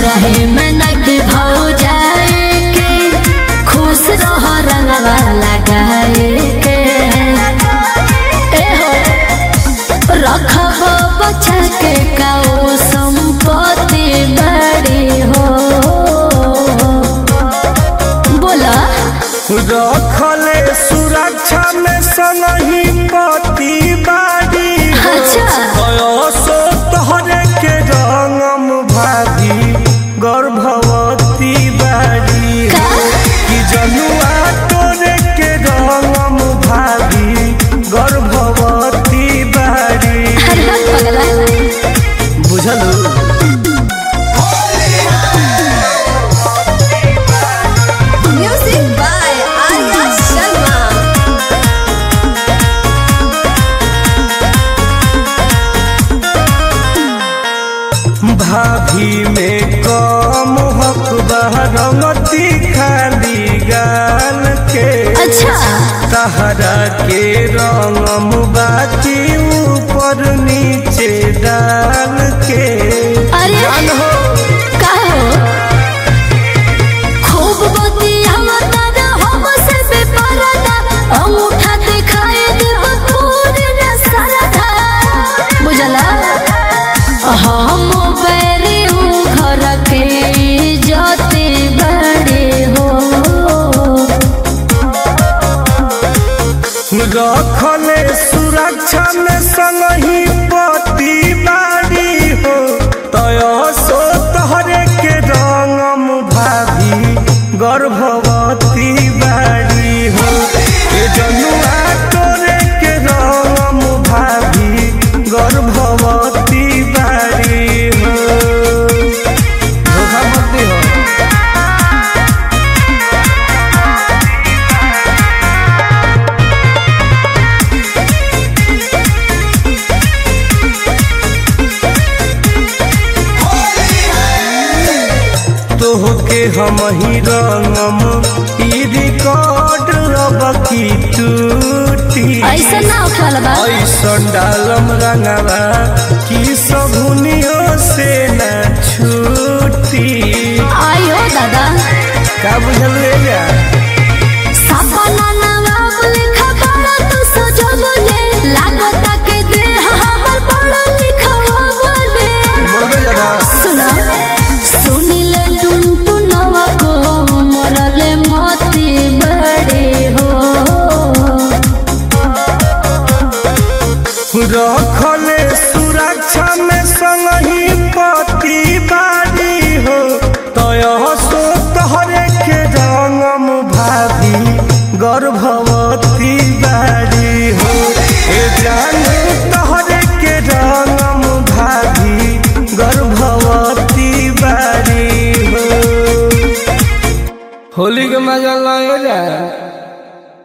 रहे में नक भाव जाए के खुश रह रंगवा लगाए के ए हो रखब बचा के काओ संपत्ति बड़ी हो बोला रखले सुरक्षा में संगही पति बाड़ी हो। अच्छा। बयसो तोहरे के रंगम भाभी गर्भवती बाड़ी हो। का? कि जनुआ तोरे के रंगम भाभी गर्भवती बाड़ी अरे बस पगला बुझलू Music by Arya Sharma. भाभी में कम हक रंगती खाली गाल के अच्छा तहरा के रंगम बाकी ऊपर नीचे डाल के अरे जान हो का हो खूब बतियावा तारा हमसे बेपरदा अंगूठा दिखाए देव पूरे न सरधा बुझला हम बैरी हूँ घर के जाते बड़े हो रखले सुरक्षा में संगही पति बाड़ी हो तय सो तहरे के रंगम भाभी गर्भवती बाड़ी हो ए जनुआ तोरे के रंगम भाभी गर्भवती बाड़ी हो धोखा मत दिहो तोहके हम ही रंगम ई रिकॉर्ड अब की टूटी ऐसा ना उठल बा ऐसन डालम रंगवा कि सबुनियो से न छूटी आयो दादा का बुझल ले जा सपना नवाब लिखा बड़ा तू सजवले लागता के देह हमर बड़ा लिखवा बोले बोलबे जरा सुना सुनिले टुनटुनवा को मरले मोती बड़े हो रखले सुरक्षा में